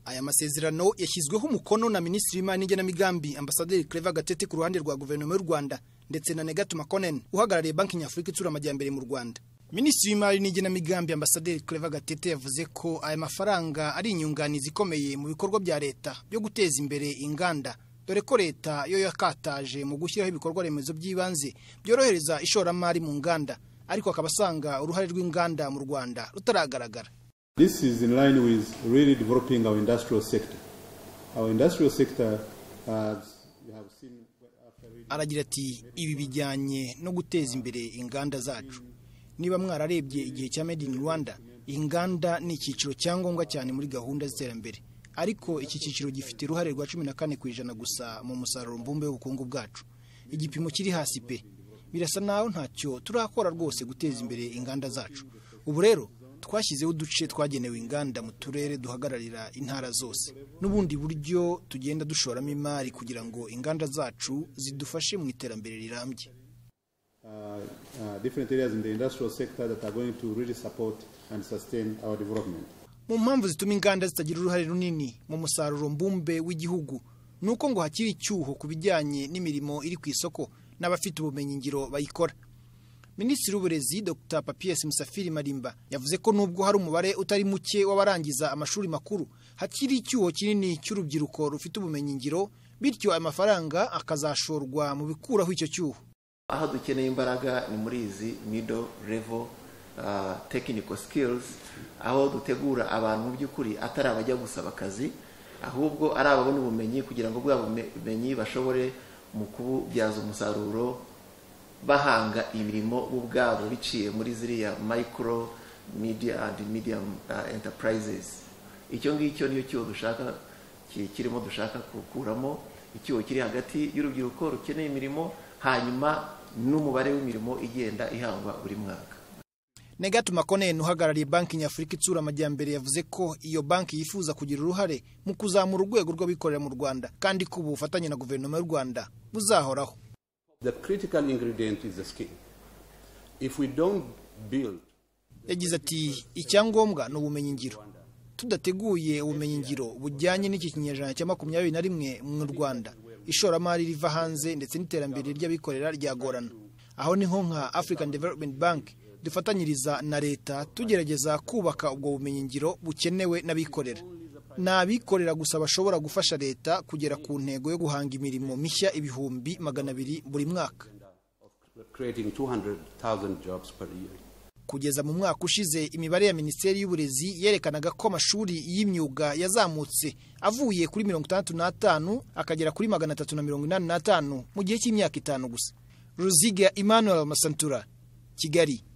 Aya masezerano yashyizweho umukono na Minisitiri w'Imari n'Igenamigambi Ambasaderi Claver Gatete ku ruhande rwa Guverinoma y'u Rwanda ndetse na Negat Makonnen uhagarariye Banki Nyafurika itsura amajyambere mu Rwanda Minisitiri w'Imari n'Igenamigambi Ambasaderi Claver Gatete yavuze ko aya mafaranga ari inyunganizi ikomeye mu bikorwa bya leta byo guteza imbere inganda dore ko leta yo yakataje mu gushyiraho ibikorwa remezo by'ibanze byorohereza ishoramari mu nganda ariko akaba asanga uruhare rw'inganda mu Rwanda rutaragaragara This is in line with really developing our industrial sector. Our industrial sector, as you have seen, after reading aragira ati ibi bijyanye no guteza imbere inganda zacu niba mwararebye igihe cya made in rwanda inganda ni icyiciro cyangombwa cyane muri gahunda z'iterambere ariko iki cyiciro gifite uruhare rwa cumi na kane ku ijana gusa mu musaruro mbumbe w'ubukungu bwacu igipimo kiri hasi pe birasa naho ntacyo turakora rwose guteza imbere inganda zacu ubu rero twashyizeho uduce twagenewe inganda mu turere duhagararira intara zose n'ubundi buryo tugenda dushoramo imari kugira ngo inganda zacu zidufashe mu iterambere rirambye uh, uh, different areas in the industrial sector that are going to really support and sustain our development. mu mpamvu zituma inganda zitagira uruhare runini mu musaruro mbumbe w'igihugu ni uko ngo hakiri icyuho ku bijyanye n'imirimo iri ku isoko n'abafite ubumenyingiro bayikora minisitiri w'uburezi dr papies musafiri marimba yavuze ko nubwo hari umubare utari muke w'abarangiza amashuri makuru hakiri icyuho kinini cy'urubyiruko rufite ubumenyingiro bityo aya mafaranga akazashorwa mu bikuraho icyo cyuho aho dukeneye imbaraga ni muri izi middle level uh, technical skills aho dutegura abantu mu by'ukuri atari abajya gusaba akazi ahubwo ari ababona ubumenyi kugira ngo bwa bume- bumenyi bashobore mu kububyaza umusaruro bahanga imirimo bo ubwabo biciye muri ziriya micro media and medium uh, enterprises icyo ngicyo niyo cyuho dushaka ki- kirimo dushaka gukuramo icyuho kiri hagati y'urubyiruko rukeneye imirimo hanyuma n'umubare w'imirimo igenda ihangwa buri mwaka Negat Makonnen uhagarariye banki nyafurika itsura amajyambere yavuze ko iyo banki yifuza kugira uruhare mu kuzamura urwego rw'abikorera mu Rwanda kandi ko ubu bufatanye na guverinoma y'u Rwanda buzahoraho The critical ingredient is the skill. If we don't build, yagize ati icyangombwa ni ubumenyingiro tudateguye ubumenyingiro bujyanye n'iki kinyejana cya makumyabiri na rimwe mu rwanda ishoramari riva hanze ndetse n'iterambere ry'abikorera ryagorana aho niho nka african development bank dufatanyiriza na leta tugerageza kubaka ubwo bumenyingiro bukenewe n'abikorera ni abikorera gusa bashobora gufasha leta kugera ku ntego yo guhanga imirimo mishya ibihumbi magana abiri buri mwaka creating 200,000 jobs per year. kugeza mu mwaka ushize imibare ya minisiteri y'uburezi yerekanaga ko amashuri y'imyuga yazamutse avuye kuri mirongo itandatu n'atanu akagera kuri magana atatu na mirongo inani n'atanu mu gihe cy'imyaka itanu gusa ruziga emmanuel masantura kigali